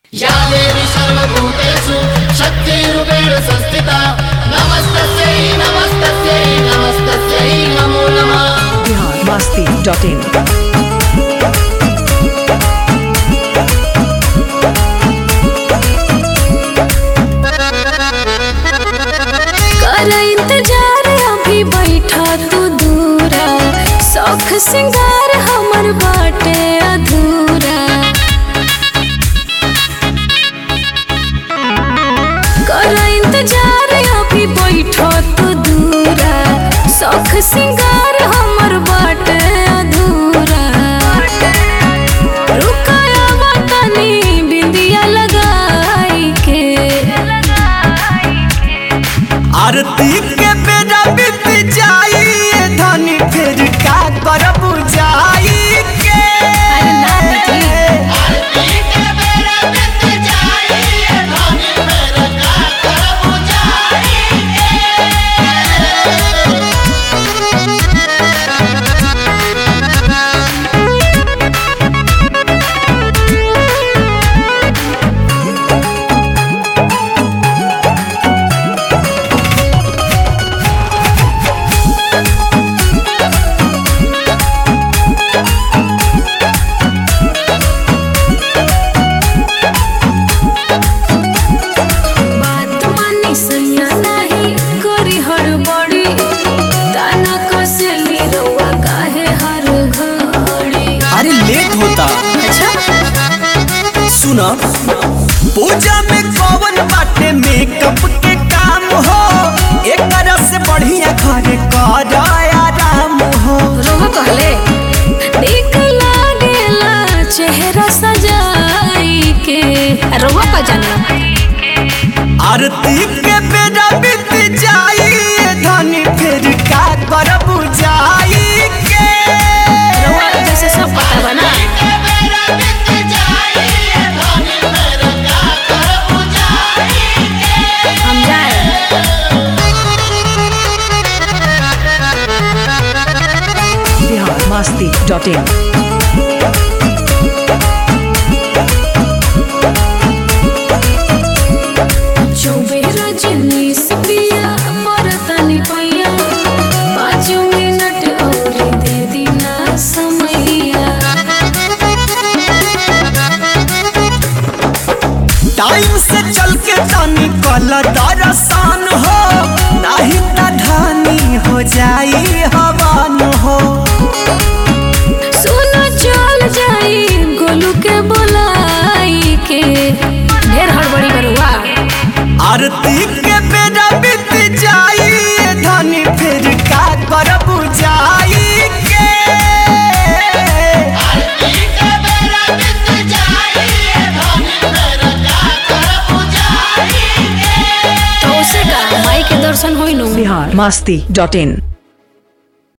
या देवी सर्वभूतेषु शक्तिरूपेण संस्थिता नमस्तस्यै नमस्तस्यै नमस्तस्यै नमो नमः biharmasti.in कर इंतजार अभी बैठा तू दूरा शौख सिंगार हमर बाटे अधूरा कर इंतजार अभी बैठा तू दूरा शौख सिंगार हमर बाटे अधूरा रुकाया बटनी बिंदिया लगाई के आरती के बेरा बीत जाई ए धनी फिर का करब जाई के बात मानी सैया नहीं करी हड़बड़ी ताना कसली रउआ काहे हर घड़ी अरे लेट होता अच्छा सुना पूजा में कौन बाटे मेकअप के काम हो एक से बढ़िया घर कर आराम हो रोह कहले देख लागेला चेहरा सजाई के रोह का जाना आरती के बेरा बीत जाई ए धनी फिर का करब जाई के रोह जैसे सब पता बना हम जाए biharmasti.in चौबेरा जिन्नीस पिया मरतनी पैया पाँच मिनट और दे दीना समैया टाइम से चल के तनी कल दरसान हो नहीं त ढानी हो जाई हवान हो सुनो चल जाई गोलू के बोलाई के ढेर हड़बड़ी बरुआ आरती के बेरा बीत जाई ए धनी फिर का करब जाई के तो उसे का माई के दर्शन होई नु biharmasti.in